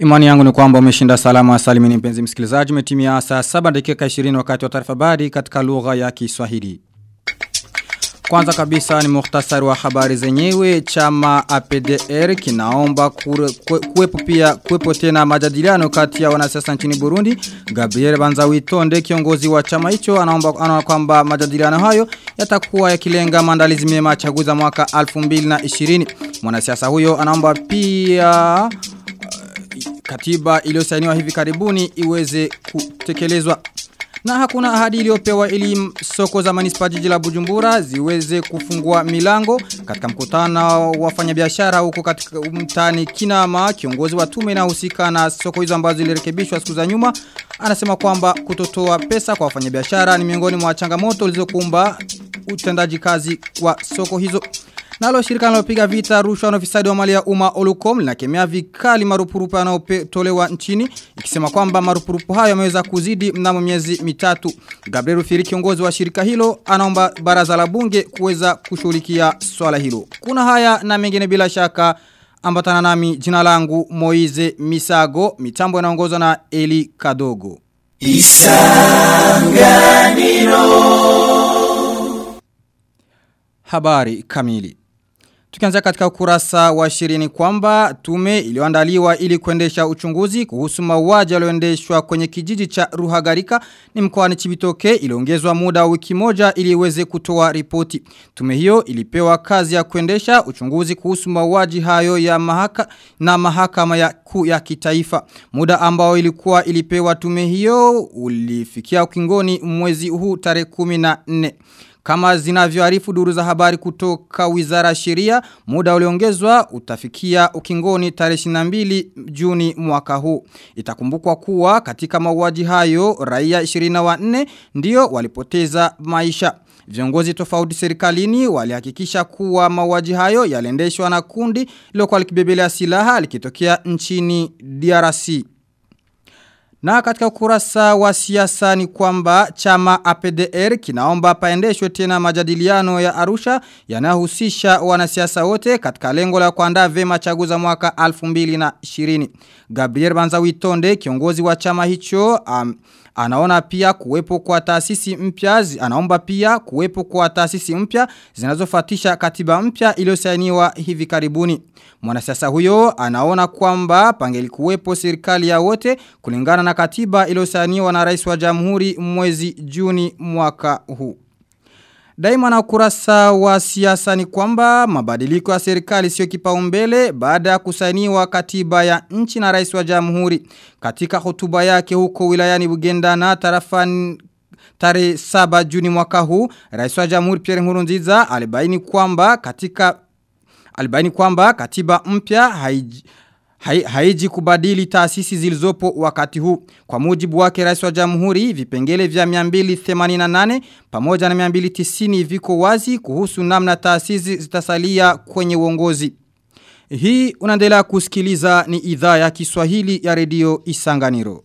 Imani yangu ni kwamba umeshinda salama salimini mpenzi msikilizaji umetimia saa 7 dakika 20 wakati wa taarifa habari katika lugha ya Kiswahili. Kwanza kabisa ni muhtasari wa habari zenyewe chama APDR kinaomba kuwepo pia kuwepo tena majadiliano kati ya wanasiasa nchini Burundi. Gabriel Banzawitonde kiongozi wa chama hicho anaomba anaona kwamba majadiliano hayo yatakuwa yakilenga maandalizi mema ya chaguzi za mwaka 2020. Mwanasiasa huyo anaomba pia katiba iliyosainiwa hivi karibuni iweze kutekelezwa. Na hakuna ahadi iliyopewa ili soko za manispa jiji la Bujumbura ziweze kufungua milango katika mkutano wa wafanyabiashara huko katika mtani Kinama kiongozi wa tume inahusika na soko hizo ambazo zilirekebishwa siku za nyuma anasema kwamba kutotoa pesa kwa wafanyabiashara ni miongoni mwa changamoto zilizokumba utendaji kazi wa soko hizo. Nalo shirika linalopiga vita rushwa na ufisadi wa mali ya umma Olucom linakemea vikali marupurupu yanayotolewa nchini ikisema kwamba marupurupu hayo yameweza kuzidi mnamo miezi mitatu. Gabriel Rufiri kiongozi wa shirika hilo anaomba baraza la bunge kuweza kushughulikia swala hilo. Kuna haya na mengine bila shaka ambatana nami jina langu Moize Misago mitambo inaongozwa na Eli Kadogo. Isanganiro Habari kamili Tukianza katika ukurasa wa shirini kwamba tume iliyoandaliwa ili kuendesha uchunguzi kuhusu mauaji yaliyoendeshwa kwenye kijiji cha Ruhagarika ni mkoani Chibitoke iliongezwa muda wa wiki moja ili iweze kutoa ripoti. Tume hiyo ilipewa kazi ya kuendesha uchunguzi kuhusu mauaji hayo ya mahaka na mahakama ya kuu ya kitaifa. Muda ambao ilikuwa ilipewa tume hiyo ulifikia ukingoni mwezi huu tarehe 14. Kama zinavyoarifu duru za habari kutoka wizara sheria, muda uliongezwa utafikia ukingoni tarehe 22 Juni mwaka huu. Itakumbukwa kuwa katika mauaji hayo raia 24 ndio walipoteza maisha. Viongozi tofauti serikalini walihakikisha kuwa mauaji hayo yaliendeshwa na kundi lilokuwa likibebelea silaha likitokea nchini DRC. Na katika ukurasa wa siasa ni kwamba chama APDR kinaomba paendeshwe tena majadiliano ya Arusha yanayohusisha wanasiasa wote katika lengo la kuandaa vema chaguzi za mwaka 2020. Gabriel Banzawitonde kiongozi wa chama hicho um, Anaona pia kuwepo kwa taasisi mpya, anaomba pia kuwepo kwa taasisi mpya zinazofatisha katiba mpya iliyosainiwa hivi karibuni. Mwanasiasa huyo anaona kwamba pangeli kuwepo serikali ya wote kulingana na katiba iliyosainiwa na rais wa jamhuri mwezi Juni mwaka huu. Daima na ukurasa wa siasa ni kwamba mabadiliko ya serikali sio kipaumbele baada ya kusainiwa katiba ya nchi na rais wa jamhuri. Katika hotuba yake huko wilayani Bugenda na tarafani tarehe 7 Juni mwaka huu, rais wa jamhuri Pierre Nkurunziza alibaini kwamba katika alibaini kwamba katiba mpya haiji haiji kubadili taasisi zilizopo wakati huu. Kwa mujibu wake rais wa jamhuri, vipengele vya 288 pamoja na 290 viko wazi kuhusu namna taasisi zitasalia kwenye uongozi. Hii unaendelea kusikiliza ni idhaa ya Kiswahili ya redio Isanganiro.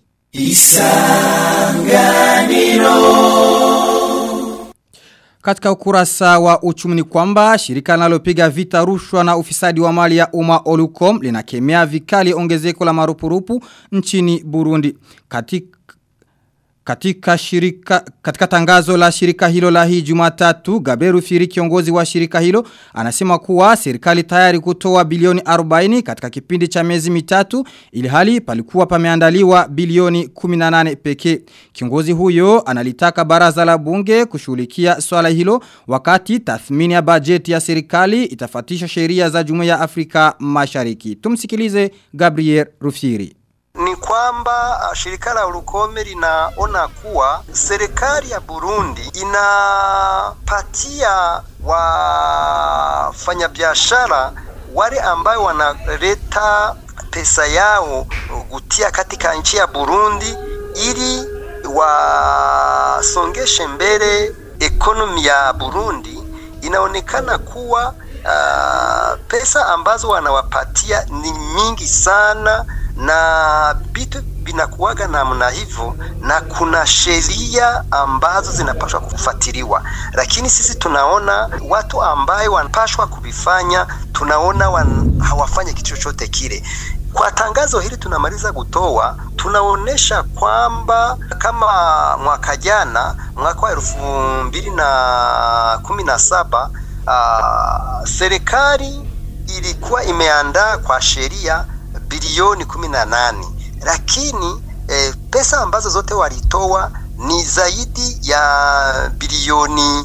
Isanganiro katika ukurasa wa uchumi ni kwamba shirika linalopiga vita rushwa na ufisadi wa mali ya umma Olucom linakemea vikali ongezeko la marupurupu nchini Burundi. Katika katika shirika katika tangazo la shirika hilo la hii Jumatatu Gaberu Firi kiongozi wa shirika hilo anasema kuwa serikali tayari kutoa bilioni 40 katika kipindi cha miezi mitatu ili hali palikuwa pameandaliwa bilioni 18 pekee. Kiongozi huyo analitaka baraza la bunge kushughulikia swala hilo wakati tathmini ya bajeti ya serikali itafatisha sheria za Jumuiya ya Afrika Mashariki. Tumsikilize Gabriel Rufiri ni kwamba shirika la Urukome linaona kuwa serikali ya Burundi inapatia wafanyabiashara wale ambayo wanaleta pesa yao kutia katika nchi ya Burundi ili wasongeshe mbele ekonomi ya Burundi. Inaonekana kuwa uh, pesa ambazo wanawapatia ni mingi sana na vitu vinakuwaga namna hivyo, na kuna sheria ambazo zinapaswa kufuatiliwa, lakini sisi tunaona watu ambayo wanapaswa kuvifanya, tunaona wan, hawafanye kitu chochote kile. Kwa tangazo hili tunamaliza kutoa, tunaonesha kwamba kama mwaka jana, mwaka wa elfu mbili na kumi na saba uh, serikali ilikuwa imeandaa kwa sheria bilioni kumi na nane lakini eh, pesa ambazo zote walitoa ni zaidi ya bilioni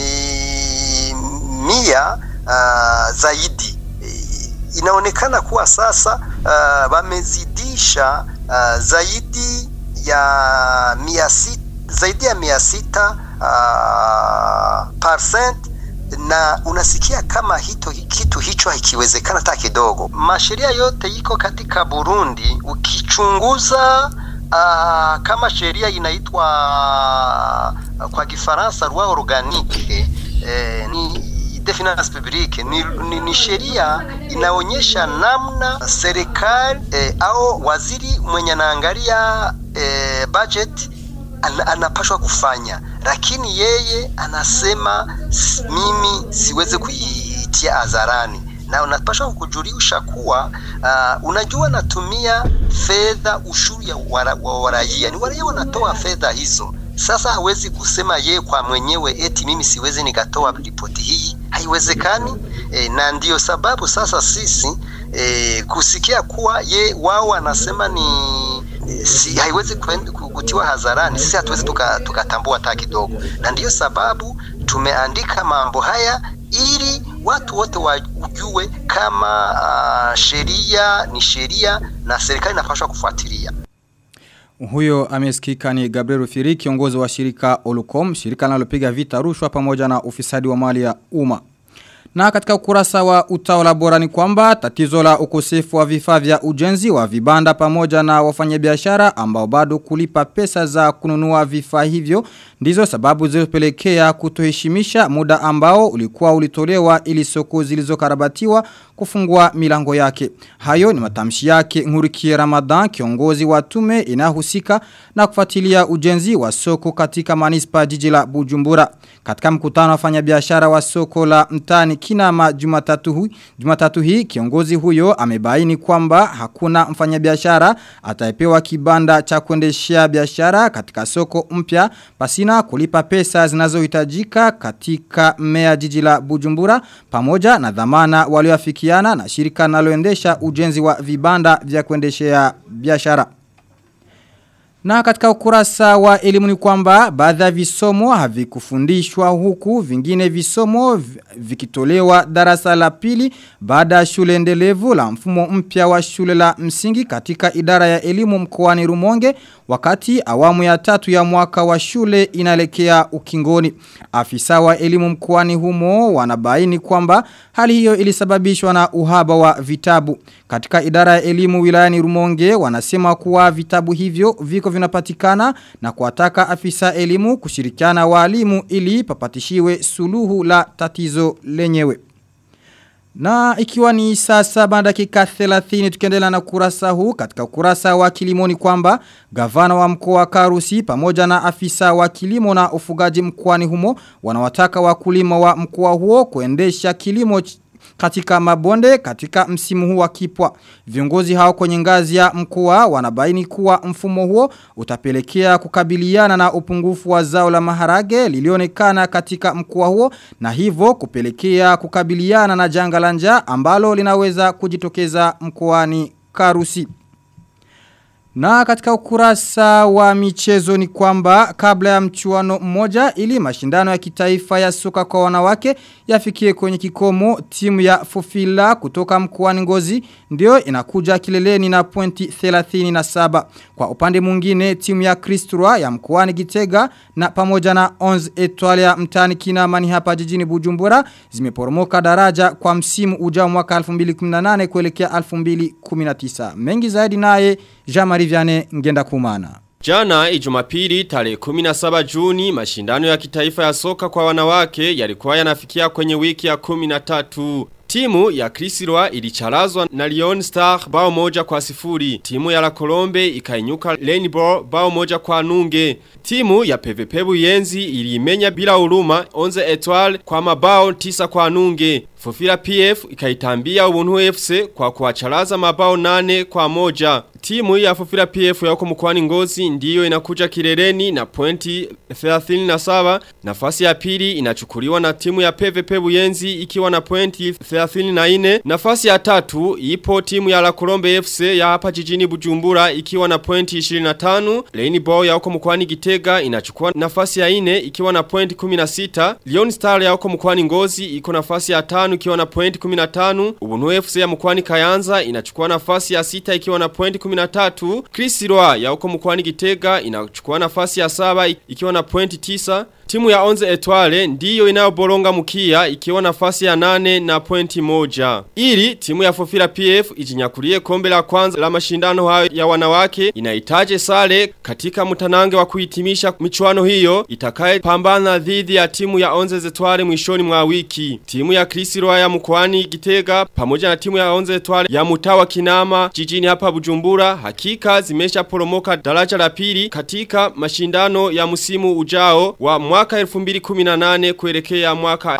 eh, mia uh, zaidi eh, inaonekana kuwa sasa uh, wamezidisha uh, zaidi ya mia sita, zaidi ya mia sita uh, percent na unasikia kama hito, kitu hicho hakiwezekana hata kidogo. Masheria yote iko katika Burundi, ukichunguza uh, kama sheria inaitwa uh, kwa Kifaransa loi organique eh, ni de finance publique ni, ni, ni sheria inaonyesha namna serikali eh, au waziri mwenye anaangalia eh, budget an, anapashwa kufanya, lakini yeye anasema mimi siwezi kuitia hadharani, na unapashwa kujulisha kuwa uh, unajua natumia fedha ushuru ya wa raia, ni waraia wanatoa fedha hizo. Sasa hawezi kusema ye kwa mwenyewe eti mimi siwezi nikatoa ripoti hii, haiwezekani. E, na ndiyo sababu sasa sisi e, kusikia kuwa ye wao wanasema ni si haiwezi kutiwa hadharani, sisi hatuwezi tukatambua tuka hata kidogo, na ndiyo sababu tumeandika mambo haya ili watu wote wajue kama uh, sheria ni sheria na serikali inapaswa kufuatilia. Huyo amesikika ni Gabriel Rufiri kiongozi wa shirika Olucom, shirika linalopiga vita rushwa pamoja na ufisadi wa mali ya umma. Na katika ukurasa wa utawala bora ni kwamba tatizo la ukosefu wa vifaa vya ujenzi wa vibanda pamoja na wafanyabiashara ambao bado kulipa pesa za kununua vifaa hivyo ndizo sababu zilizopelekea kutoheshimisha muda ambao ulikuwa ulitolewa ili soko zilizokarabatiwa kufungua milango yake. Hayo ni matamshi yake Ngurikie Ramadan kiongozi wa tume inayohusika na kufuatilia ujenzi wa soko katika manispa jiji la Bujumbura. Katika mkutano wa wafanyabiashara wa soko la mtani Kinama Jumatatu hii, Jumatatu hii kiongozi huyo amebaini kwamba hakuna mfanyabiashara atayepewa kibanda cha kuendeshea biashara katika soko mpya pasina kulipa pesa zinazohitajika katika mea jiji la Bujumbura pamoja na dhamana walioafikiana na shirika linaloendesha ujenzi wa vibanda vya kuendeshea biashara. Na katika ukurasa wa elimu ni kwamba baadhi ya visomo havikufundishwa huku vingine visomo vikitolewa darasa la pili baada ya shule endelevu la mfumo mpya wa shule la msingi katika idara ya elimu mkoani Rumonge wakati awamu ya tatu ya mwaka wa shule inaelekea ukingoni. Afisa wa elimu mkoani humo wanabaini kwamba hali hiyo ilisababishwa na uhaba wa vitabu. Katika idara ya elimu wilayani Rumonge wanasema kuwa vitabu hivyo viko vinapatikana na kuwataka afisa elimu kushirikiana walimu ili papatishiwe suluhu la tatizo lenyewe. Na ikiwa ni saa saba dakika 30 tukiendelea na kurasa huu katika kurasa wa kilimo ni kwamba gavana wa mkoa wa Karusi pamoja na afisa wa kilimo na ufugaji mkoani humo wanawataka wakulima wa mkoa huo kuendesha kilimo katika mabonde katika msimu huu wa kipwa. Viongozi hao kwenye ngazi ya mkoa wanabaini kuwa mfumo huo utapelekea kukabiliana na upungufu wa zao la maharage lilionekana katika mkoa huo na hivyo kupelekea kukabiliana na janga la njaa ambalo linaweza kujitokeza mkoani Karusi. Na katika ukurasa wa michezo ni kwamba kabla ya mchuano mmoja ili mashindano ya kitaifa ya soka kwa wanawake yafikie kwenye kikomo timu ya Fofila kutoka mkoani Ngozi ndio inakuja kileleni na pointi 37. Kwa upande mwingine timu ya Kristura ya mkoani Gitega na pamoja na 11 Etoile ya mtani Kinamani hapa jijini Bujumbura zimeporomoka daraja kwa msimu ujao mwaka 2018 kuelekea 2019. Mengi zaidi naye Jean-Marie Vianney ngenda kumana. Jana ijumapili tarehe 17 Juni mashindano ya kitaifa ya soka kwa wanawake yalikuwa yanafikia kwenye wiki ya 13. Timu ya Krisirwa ilicharazwa na Lyon Star bao moja kwa sifuri. Timu ya La Colombe ikainyuka Rainbow bao moja kwa nunge. Timu ya PVP Buyenzi iliimenya bila huruma Onze Etoile kwa mabao tisa kwa nunge. Fufira PF ikaitambia ubuntu FC kwa kuacharaza mabao nane kwa moja. Timu ya Fufira PF ya huko mkwani ngozi ndiyo inakuja kileleni na pointi 37. Nafasi ya pili inachukuliwa na timu ya PVP Buyenzi ikiwa na pointi 34. Nafasi ya tatu ipo timu ya La Colombe FC ya hapa jijini Bujumbura ikiwa na pointi 25. Rainbow ya huko mkwani Gitega inachukua nafasi ya ine ikiwa na pointi 16. Lyon Star ya huko mkwani ngozi iko nafasi ya tano ikiwa na pointi 15. Ubuntu FC ya mkwani Kayanza inachukua nafasi ya sita ikiwa na pointi 13. Krisirwa ya huko mkwani Gitega inachukua nafasi ya saba ikiwa na pointi 9. Timu ya Onze Etoile ndiyo inayoboronga mkia ikiwa nafasi ya nane na pointi moja. Ili timu ya Fofira PF ijinyakulie kombe la kwanza la mashindano hayo ya wanawake inahitaji sare katika mtanange wa kuhitimisha michuano hiyo itakaye pambana dhidi ya timu ya Onze Etoile mwishoni mwa wiki. Timu ya Krisirwa ya mkwani Gitega pamoja na timu ya Onze Etoile ya Mutawa Kinama jijini hapa Bujumbura hakika zimesha poromoka daraja la pili katika mashindano ya msimu ujao wa mwaka 2018 kuelekea mwaka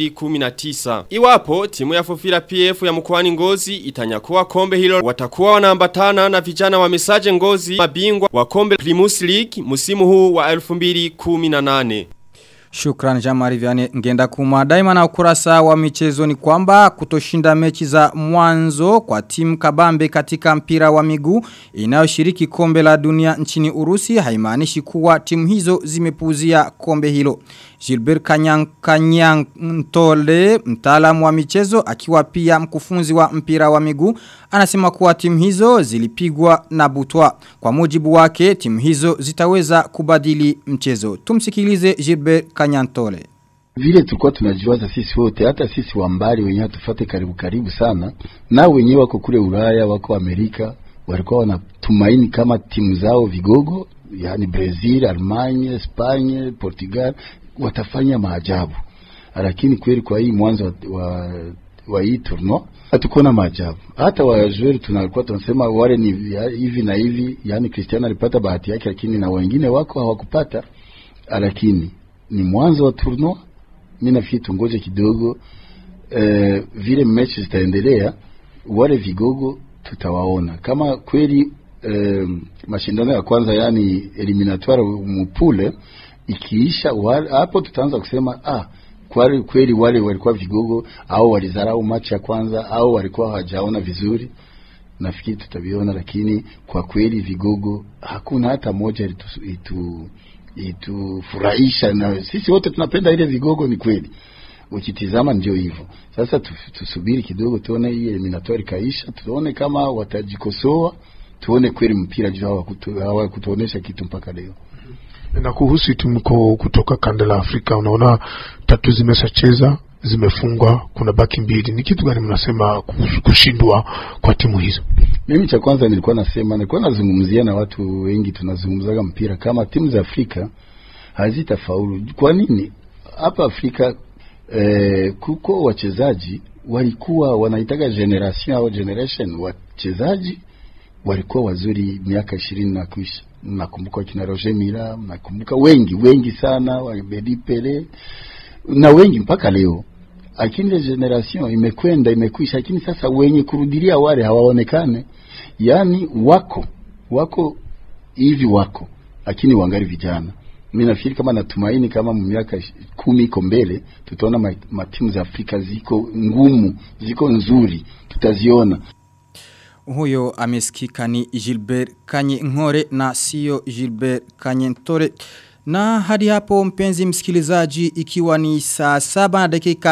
2019. Iwapo timu ya Fofira PF ya mkwani ngozi itanyakua kombe hilo watakuwa wanaambatana na vijana wa mesaje ngozi mabingwa wa kombe Primus League msimu huu wa 2018. Shukran Jamari Viane ngenda kuma daima na ukurasa wa michezo ni kwamba kutoshinda mechi za mwanzo kwa timu kabambe katika mpira wa miguu inayoshiriki kombe la dunia nchini Urusi haimaanishi kuwa timu hizo zimepuzia kombe hilo. Gilbert Kanyang Kanyang Ntole mtaalamu wa michezo akiwa pia mkufunzi wa mpira wa miguu anasema kuwa timu hizo zilipigwa na butwa. Kwa mujibu wake timu hizo zitaweza kubadili mchezo. Tumsikilize Gilbert Kanyantole. Vile tulikuwa tunajiwaza sisi wote, hata sisi wa mbali wenyewe hatufate karibu karibu sana, na wenyewe wako kule Ulaya, wako Amerika, walikuwa wanatumaini kama timu zao vigogo, yani Brazil, Almanya, Spanya, Portugal watafanya maajabu, lakini kweli kwa hii mwanzo wa, wa, wa hii tournoi hatukuona maajabu. Hata wajueri tunakuwa tunasema wale ni ya, hivi na hivi, yani Cristiano alipata bahati yake, lakini na wengine wako hawakupata, lakini ni mwanzo wa tournoi. Mimi nafikiri tungoje kidogo, eh, vile mechi zitaendelea, wale vigogo tutawaona kama kweli eh, mashindano ya kwanza yani eliminatoire mupule ikiisha hapo tutaanza kusema ah kweli kweli wale walikuwa vigogo au walizarau machi ya kwanza au walikuwa hawajaona vizuri nafikiri tutaviona lakini kwa kweli vigogo hakuna hata moja itu, itu itufurahisha na sisi wote tunapenda ile vigogo ni kweli ukitizama ndio hivyo sasa tusubiri kidogo tuone hii eliminatoire kaisha tuone kama watajikosoa tuone kweli mpira juu hawakutuonesha kitu mpaka leo na kuhusu timu kutoka kanda la Afrika, unaona tatu zimeshacheza zimefungwa, kuna baki mbili. Ni kitu gani mnasema kuhusu kushindwa kwa timu hizo? Mimi cha kwanza nilikuwa nasema, nilikuwa nazungumzia na watu wengi, tunazungumzaga mpira kama timu za Afrika hazitafaulu. Kwa nini? Hapa Afrika eh, kuko wachezaji walikuwa wanaitaga generation au generation, wachezaji walikuwa wazuri miaka ishirini na kuisha nakumbuka kina Roger Mila, nakumbuka wengi wengi sana wa Bedi Pele na wengi mpaka leo, lakini ile generation imekwenda imekwisha, lakini sasa wenye kurudilia wale hawaonekane, yani wako wako hivi wako, lakini wangali vijana. Mimi nafikiri kama natumaini kama miaka kumi iko mbele tutaona matimu za Afrika ziko ngumu, ziko nzuri, tutaziona. Huyo amesikika ni Gilbert Kanye Ngore na sio Gilbert Kanye Ntore. Na hadi hapo mpenzi msikilizaji ikiwa ni saa saba na dakika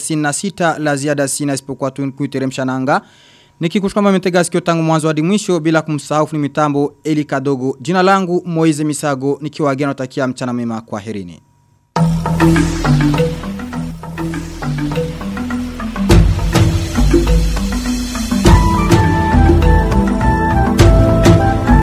36 la ziada sina isipokuwa tu kuiteremsha nanga. Nikikushukuru kama mmetega sikio tangu mwanzo hadi mwisho bila kumsahau ni mitambo Eli Kadogo. Jina langu Moize Misago nikiwa agena natakia mchana mema kwa herini.